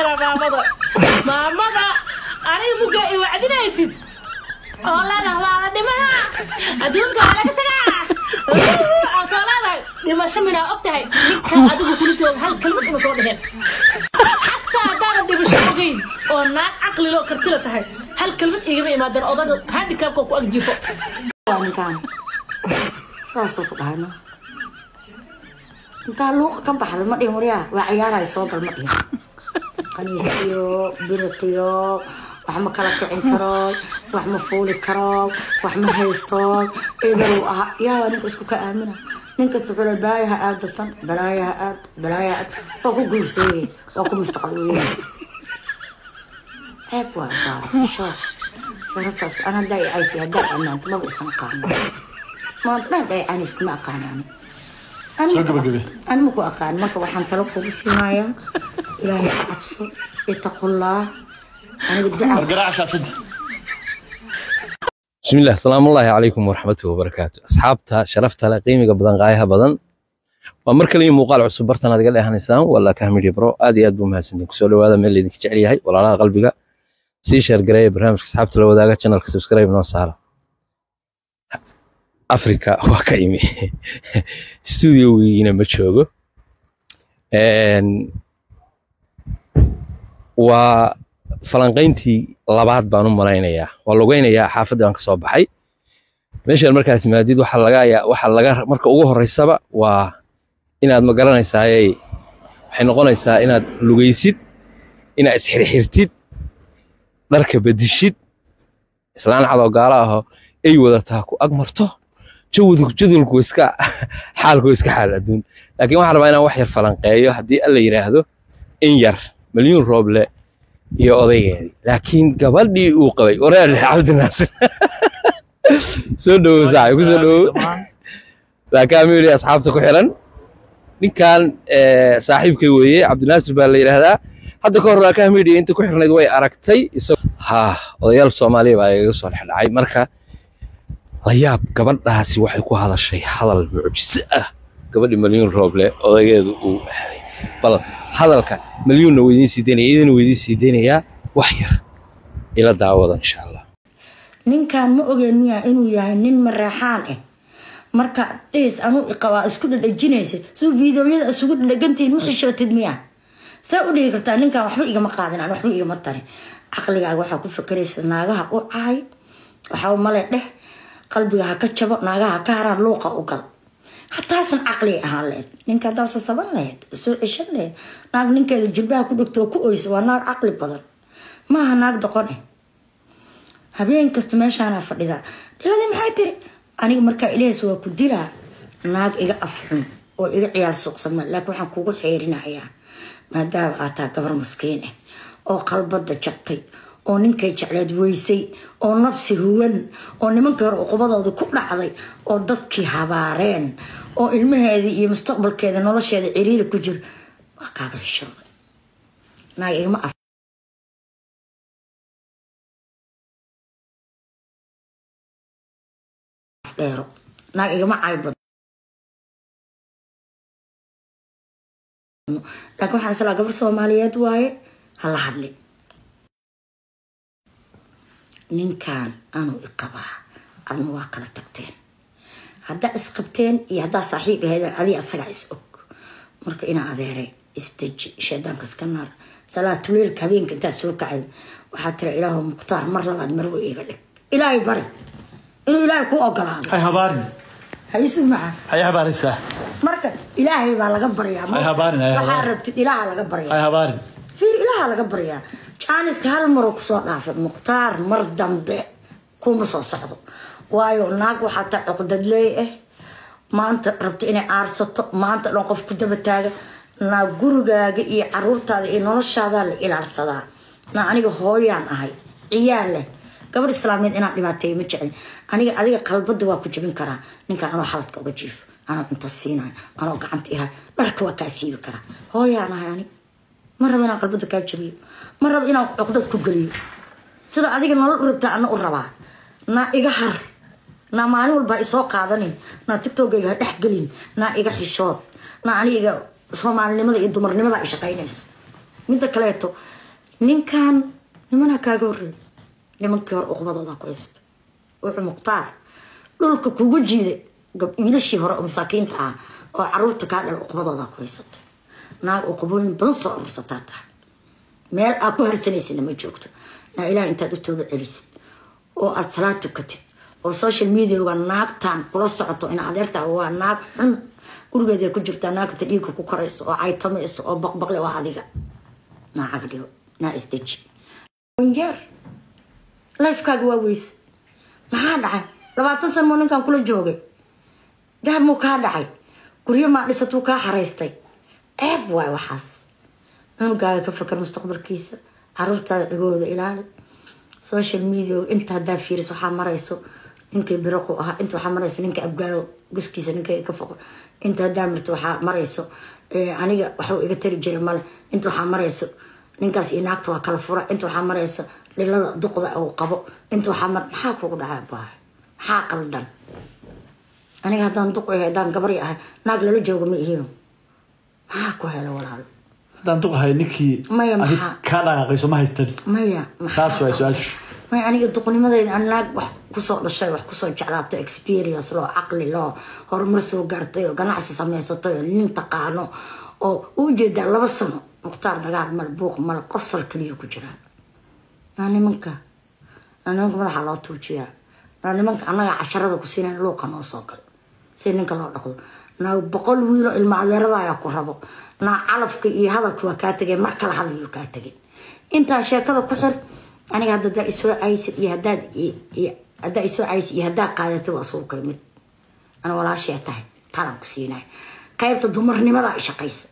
waa maamada maamada aniga muga i wacdinaysid oo leedaha waa la dhimaha adduunka waa laga tagaa aan soo leedahay dhimasho minaa og tahay ninkan adigu kula jooga hal kalmad uma soo dheheen xataa haddaanan dhimasho ogeyn oo naag caqlilo kartila tahay hal kalmad igama imaadeen odaga handicapka ku agjifo waa ninkaan saasuu ku dhahayno intaa luuqa ka baxda ma dhihin waryaa waa ciyaarahay soo gal ma dhihin qaniisiyo biratiyo wax ma kala kicin karo wax ma fuuli karo wax ma haysto eberow aha yaa ninka isku ka aamina ninkasta wuxuu le balaayaha aad datan balaayaha aad balaayaha aad waa ku guurseeye waa ku mustaqbal weeye ceeb waa baa shoo warartaas an haddaa i caysi haddaa ammaanto maba isan qaano maanta dhan haddaa i caynis kuma aqaanaan Soo gabagabe. ani ma ku aqaan marka waxaan talo kugu siinayaa ilaahay ka cabso ittaqullaah aniga duca garaaca shaashadda بسم الله السلام الله عليكم ورحمة وبركاته أصحابتا شرفتا قيمة بدن غايها بدن ومركل لي مقال عصب برتنا دقل إيه هنسان ولا كهمي برو آدي أدبو مهسندين كسولو هذا من اللي ديك جعلي هاي ولا لا قلبك سي شير قراي برنامج أصحابتا لو داقا channel سبسكرايب نو سهلا أفريكا وكايمي استوديو وينا مجوغو and waa falanqayntii labaad baan u malaynayaa waa logeynayaa xaafadda aan ka soo baxay meeshaan markaad timaadid waxaa laga ayaa waxaa laga marka ugu horeysaba waa inaad ma garanaysaaye waxay noqonaysaa inaad lugaysid inaad isxirxirtid dharka bedishid islaan cadoo gaala ahoo ay wadataa ku ag marto jawadu jadwalku iska xaalku iska xaal adduun laakiin waxaan rabaa inaan wax yar falanqeeyo haddii alla yidhaahdo in yar milyuun rooble iyo odaygeedii laakiin gabadhii uu qabay wareer cabdinaasir soo dhowow saaxib ku soo dhowow laakiin amiiri asxaabta ku xiran ninkan eh, saaxiibkay weeye cabdinaasir baa la yidhaahdaa hadda ka hor laakiin amiiri inta ku xirnayd way aragtay isag ha odayaal soomaaliya baa igaga soo dhexdhacay marka la yaab gabadhaasi waxay ku hadashay hadal mucjiso ah gabadhi milyuun rooble odaygeedu uu helay bal hadalka milyuunna weydiin sii daynaya idina weydiin sii daynayaa wax yar ila daawada insha allah ninkan ma ogeen miya inuu yahay nin mareexaan ah marka dhiis anuu iqabaa isku dhadhajinaysa suu fiideoyada isugu dhadhagantihiin ma xishootid miya saa u dhihi kartaa ninkan waxba igama qaadin aan waxba igama tarin caqligaaga waxaa ku fakeraysa naagaha u cahay waxaa male dheh qalbiga ha ka jabo naagaha ha ka haraan luuqa u gal hataasan caqli ahaan lahayd ninka haddaasa saban lahayd oo soo ceshan lahayd naag ninkeeda jilbaha ku dhegto oo ku oysa waa naag caqli badan maaha naag doqon ah habeen kasta meeshaanaa fadhidaa dhiladii maxay tiri aniga markaa ilaahs waa ku dilaa naag iga afxun oo iga ciyaar suuqsama laakiin waxaan kugu xeerinayaa maadaama aad tahay gabar maskiin ah oo qalbada jabtay oo ninkay jecleed weysay oo nafsi huwan oo nimankii hore uqubadooda ku dhacday oo dadkii habaareen oo ilmaheedii iyo mustaqbalkeeda nolosheeda ciriiri ku jira waa kaaga xishooday naag igama af dheero naag igama caybad laakiin waxaan islaa gabar soomaaliyeed waaye hala hadlin ninkan anuu iqabaa adna waa kala tagteen haddaa isqabteen iyo haddaa saaxiib ahayd adiga asagaa is og marka inaa adeeray isdeji shaydaanka iska naar salaatuleelka habeenka intaa soo kacay waxaa tira ilaahu mukhtaar mar labaad marwe iga dhig ilaahay bari inuu ilaahay ku ogolaado hay habaarin haysu maca hay habaaraysaa marka ilaahay baa laga baryaa Hay habaarin, hay waxaa habaarin. rabtid ilaaha laga baryaa hay habaarin fiir ilaaha laga baryaa jaaniska hal maroo kusoo dhaafay mukhtaar mar dambe kuma soo socdo waayo naag waxaa taa cuqdadleey ah maanta rabta inay aarsato maanta dhan qof ku daba taaga naa gurigaaga iyo caruurtaada iyo noloshaadaa la ilaalsadaa naa aniga hooyaan ahay ciyaal leh gabar islaameed inaan dhibaateeyo ma jeclin aniga adiga qalbada waa ku jabin karaa ninkaan anoo xaladka uga jiifo anoo cunto siinayo anoo gacanta ihay dharka waa kaa siibi karaa hooyaan ahay aniga ma rabo inaan qalbada kaa jabiyo ma rabo inaan cuqdad ku geliyo sida adiga nolol u rabtaa ana u rabaa naa iga har naa maalin walba ha isoo qaadanin naa tiktokayga ha dhex gelin naa iga xishood naa aniga soomaalinimada iyo dumarnimada ay shaqaynayso midda kaleeto ninkan nimanaa kaaga horreey nimankii hore uqbadooda ku haysto wuxuu mukhtaar dhulka kugu jiiday gab wiilashii hore oo masaakiinta ah oo caruurta kaa dhala uqbadooda ku haysato naag uqbooyin badan soo urursataa tahay meel aad ku harsanaysidna ma joogto naa ilaah intaad u tooba celisid oo aad salaad tukatid oo social mediaga naagtan kula socoto in adeertaa waa naag xun gurigeeda ku jirtaa naagta dhiigka ku korayso oo caytamayso oo baqbaqle waa adiga naa cagdhigo naa isdeji wanjeer lifekaaga waa weyse maxaa dhacay labaatan san muu ninkan kula joogay dahab muu kaa dhacay guryo maa dhisatuu kaa xaraystay ceeb waay waxaas cunugaaga ka fakar mustaqbalkiisa caruurtaada dhagooda ilaali social media inta haddaa fiiris waxaa marayso ninkay biraqu ahaa inta waxaa marayso ninka abgaalo guskiisa ninkay ka foqo inta haddaa marto waxaa marayso aniga waxuu iga tari jiray male inta waxaa marayso ninkaas iyo naagta waa kala fura inta waxaa marayso dhilada duqda uu qabo inta waxaa mar maxaa kugu dhacay baahay maxaa qaldan aniga haddaan duq ahay haddaan gabari ahay naag lala joogo ma ihiyo maxaa ku hela walaalo haddaan duqahay ninkii Maya, adi maxaa? kaa dhaqaaqayso ma haystan maya maxaa taas waa su-aashu may aniga duqnimadeyda aan naag wax kusoo dhashay wax kusoo jeclaato experience loo caqli loo horumar soo gaartay oo ganacsi samaysatay oo nin taqaano oo u ujeedaa laba sano mukhtaar dagaal male buuq male qosol kaliya ku jiraan naa nimanka naa nimanka madaxa loo tuujiyaa naa nimanka annaga casharada ku siinayn luuqa noo soo gal si ninka loo dhaqdo naa boqol wiilo ilma adeerada ayaa ku rabo naa calafka iyo hadalka waa kaa tegay mar kale hadal yuu kaa tegay intaan sheekada ku xir aniga hadda hadaa isoo caysid iyo hadaad iyo haddaa isoo caysid iyo haddaa qaadatay waa suuqa mid ana walaashee tahay talan ku siinaya qaybta dumarnimada ay shaqaysa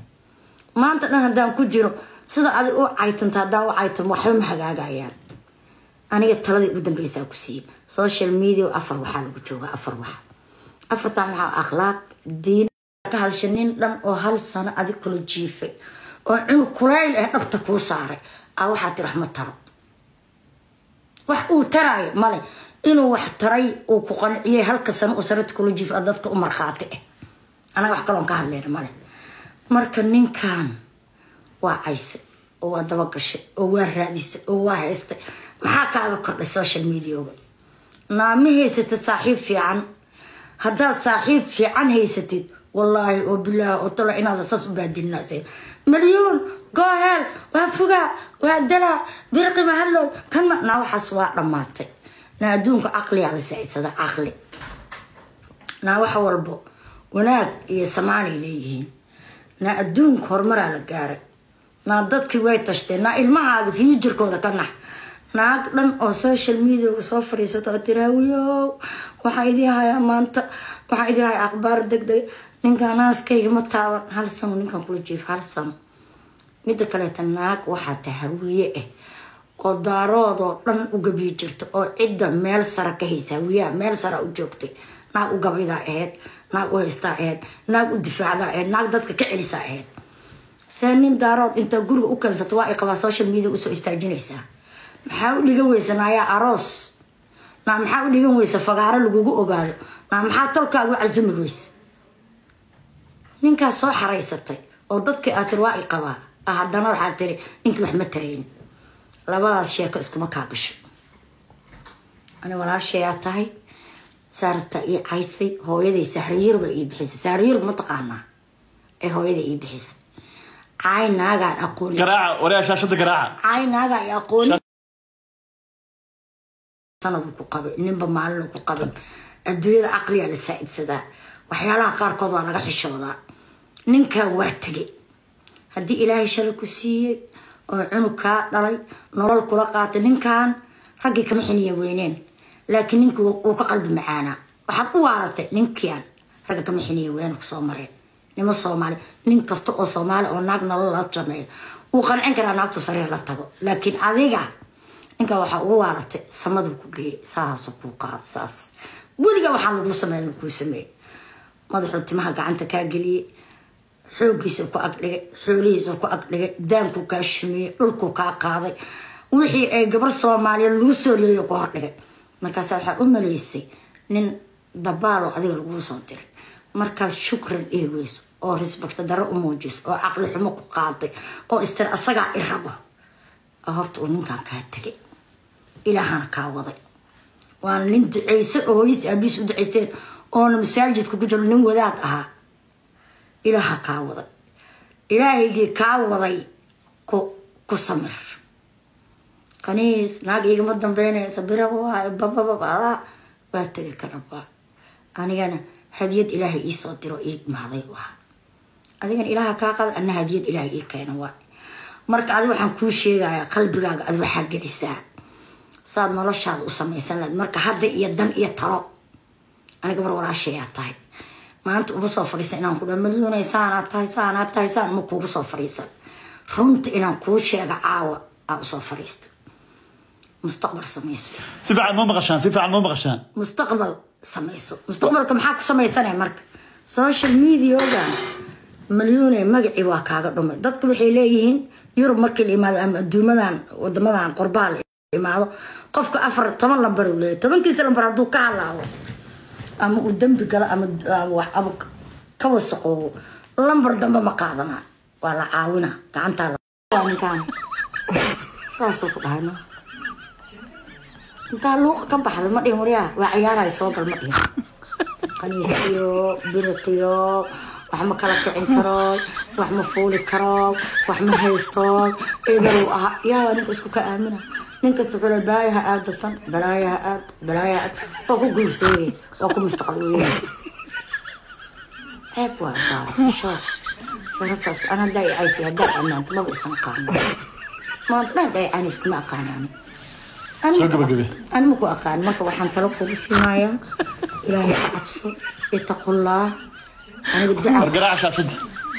maanta dhan haddaan ku jiro sida adig u caytanta haddaan u caytan waxba ma hagaagayaan aniga taladii ugu dambeysaa ku siiye social media afar waxaa lagu joogaa afar wax afartan waxaa akhlaaq diin ka hadasha nin dhan oo hal sano adig kula jiifay oo cunug kulayl ah dhabta kuu saaray a waxaa tiri wax ma taro wax uu taraayo male inuu wax taray uu ku qanciyay halka sano uu sarata kula jiifay a dadka u markhaati ah anaga wax kaloon ka hadlayna male marka ninkan waa caysay oo waa dabagashay oo waa raadisay oo waa haystay maxaa kaaga kordhay social mediaga naama haysatid saaxiib fiican haddaad saaxiib fiican haysatid wallaahi oo bilaahi oo talo inaada saas u baadilinaasay malyuun gooheel waa fogaa waa dalaa birqi mahadlow kan ma naa waxaas waa dhammaatay naa adduunka caqliyaa la saacidsada caqli naa wax walbo wanaag iyo samaanay leeyihiin naa adduunka horumaraa la gaaray naa dadkii way tashteen naa ilmahaaga fiijirkooda ka nax naag dhan oo social mediaga soo fadhiisato oo tiraawiyow waxaa idii hayaa maanta waxaa idii hayaa akhbaar deg deg ninkan naaskayga ma taaban hal sano ninkan kula jiif hal sano midda kaleeta naag waxaa tahawiye ah oo daaroodoo dhan u gabiyi jirta oo cidda meel sara ka haysa hawiyaha meel sara u joogtay naag u gabaydaa ahayd naag u haystaa ahayd naag u difaacdaa ahayd naag dadka ka celisaa ahayd see nin daarood intaa guriga u keensato waa ay qabaa social media usoo istaajinaysaa maxaa u dhigan weysa naayaa aroos naa maxaa u dhigan weysa fagaaro lagugu ogaado naa maxaa tolkaagu casumi weysa ninkaas soo xaraysatay oo dadkii aad tiri waa i qabaa ah haddana waxaad tiri ninkii wax ma tarayn labadaas sheeko iskuma kaa gasho ani walaashayaa tahay saarabta ii caysay hooyaday sahriyirba ii bixisay sahriyirba ma taqaanaa ee hooyaday ii bixisay caay naagaan aqooni garaaca waryaa shaashada garaaca caay naagaa i aqooni sanadu ku qabay ninba maalinu ku qabay adduunyada caqliyaa la saa-idsadaa waxyaalaha qaarkood waa laga xishoodaa ninkan waa tegay haddii ilaahay shalay ku siiyey oo cunug kaa dhalay nolol kula qaatay ninkan raggii kama xiniya weyneen laakiin ninkii wuu ka qalbi macaanaa waxaad u waaratay ninkian ragga kama xiniya weyne kusoo mareen nimo soomaali nin kasta oo soomaali oo naag nolol la sameeyo wuu qancin karaa naagtu sariir la tago laakiin adiga ninka waxaa ugu waaratay samaduu ku geeyey saasuu kuu qaada saas weliga waxaa laguu sameeya kuu sameeyey madaxuu timaha gacanta kaa geliyey xooggiisa ku agdhigay xoolihiisa ku agdhigay daankuu kaa shumiyey dhulkuu kaa qaaday wixii ay gabar soomaaliyeed lagu soo leeyo ku hordhigay markaas waxaa u maleysay nin dabaalo adiga laguu soo diray markaas shukran dhihi weyso oo risbakta daro u muujiso oo caqli xumo ku qaaday oo istir asagaa i rabo oo horta uu ninkan kaa tegay ilaahana kaa waday waana nin ducaysan oo hooyis aabiis u ducaysteen oona masaajidka ku jiro nin wadaad ahaa ilaaha kaa waday ilaahaygii kaa waday ku ku samir kaniis naag igama dambeynaysa bira waay babababada waa tegi karabaa anigana hadiyad ilaahay iisoo diro ii imaaday waa adigana ilaaha kaa qada ana hadiyad ilaahay ii keena waa marka adi waxaan kuu sheegayaa qalbigaaga adi waxaa gelisaa saad noloshaada u samaysan lahayd marka hadda iyo dan iyo talo aniga mar walaashayaa tahay maanta uma soo fadhiisan inaan ku dha maduunay saanaad tahay saanaad tahay saan ma kuugu soo fadhiisan runta inaan kuu sheega caawa aa usoo fadhiista mustaqbal samayso si fiican ma maqashaan si fiican ma maqashaan mustaqbal samayso mustaqbalka maxaa ku samaysanaya marka social mediaga malyuune magacii waa kaaga dhumay dadku waxay leeyihiin yurub markii la imaado ama adduumadan wadamadan qorbaa la imaado qofka afar toban lambar uu leeyahay tobankiisa lambar hadduu ka hadlaado ama uu dembi galo ama ama wax ama ka wasaqoobo lambar dambe ma qaadana waa la caawina gacantaa la ninkaan saasuu ku dhahay no intaa luuqa ka baxda ma dhihin waryaa waa ciyaarahay soo gal ma dhihin qaniisiyo biritiyo wax ma kala kicin karo wax ma fuuli karo wax ma haysto ebelow aha yaa ninka isku ka aamina ninkasta wuxuu leeyahay balaayaha aad datan balaayaha aad balaayaha aad waa ku guurseeye waa ku mustaqbal weeye ceeb waa baa shoor sharaftaas an haddaa i caysi haddaa ammaanto maba isan qaano maanta dhan haddaa i caynis kuma aqaanaan soo gabagabe أنا مكو أقان مركب وحن تلقوا بسمايا إلهي أعبسو اتقوا الله أنا war بالدعاء garaaca shaashadda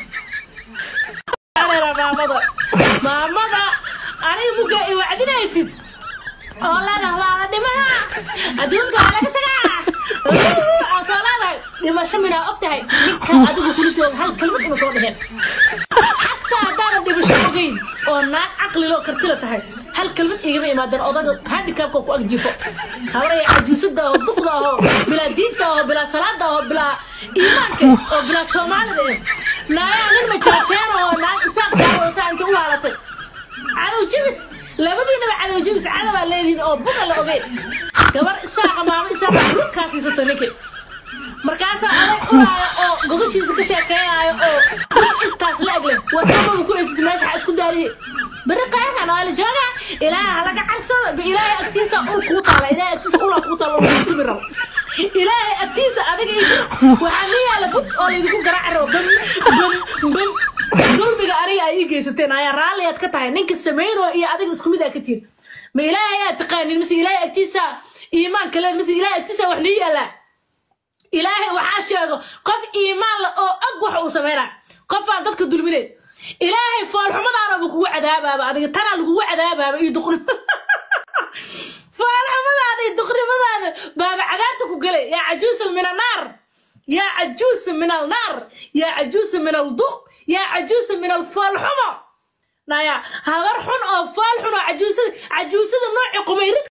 Areera maamada maamada aniga muga i wacdinaysid oo leedahay waa la dhimaha adduunka waa laga tagaa aan soo leedahay dhimasho minaa og tahay ninkan adigu kula jooga hal kelmad uma soo dheheen xataa haddaanan dhimasho ogeyn oo naag caqlilo kartila tahay hal kelmad igama imaadan odaga handicapka ku agjifo habaraya cajuusada oo duqda oo bilaa diinta oo bilaa salaada oo bilaa iimaanka oo bilaa soomaalida eh naayaa nin majaateen oo naag isaaq kaa wadata inta u laalatay cadow jibis labadiinaba cadow jibis cadabaa leedihin oo buga la ogeyn gabar isaaqa maamo isaaqa dhulkaa siisata ninki markaasaa aday ulaaya oo gogoshiisa ka sheekeynaayo oo dus intaas la egle wasababa ku eysatay meesha ha isku daaliye beri qayakan waa la joogaa ilaaha halaga cabsada ba ilaahay agtiisa ul kuu taala ilaahay agtiisa ulaa kuu taala oo tumi rabo ilaahay agtiisa adiga iyo waxaa ni yaala bud oo laydinku garaaci rabo bam bam bam dulmiga aniga ay ii geysateen ayaa raalliyaad ka tahay ninka samayno iyo adiga isku mid aa ka tihin ma ilaahay ayaa taqaanin mise ilaahay agtiisa iimaanka le mise ilaahay agtiisa wax nii yaalaa ilaahay waxaa sheego qof iimaan la oo og waxa uu sameynaa qof aan dadka dulmineyn ilaahay foolxumadaanaba kugu cadaabaaba adiga tanaa lagugu cadaabaaba iyo duqni foolxumadaada iyo duqnimadaada baaba cadaabta ku gelay yaa cajuusa min annaar yaa cajuusa min alnaar yaa cajuusa min alduq yaa cajuusa min alfoolxumo naya habar xun oo fool xun oo cajuusada cajuusada nooci qumayrid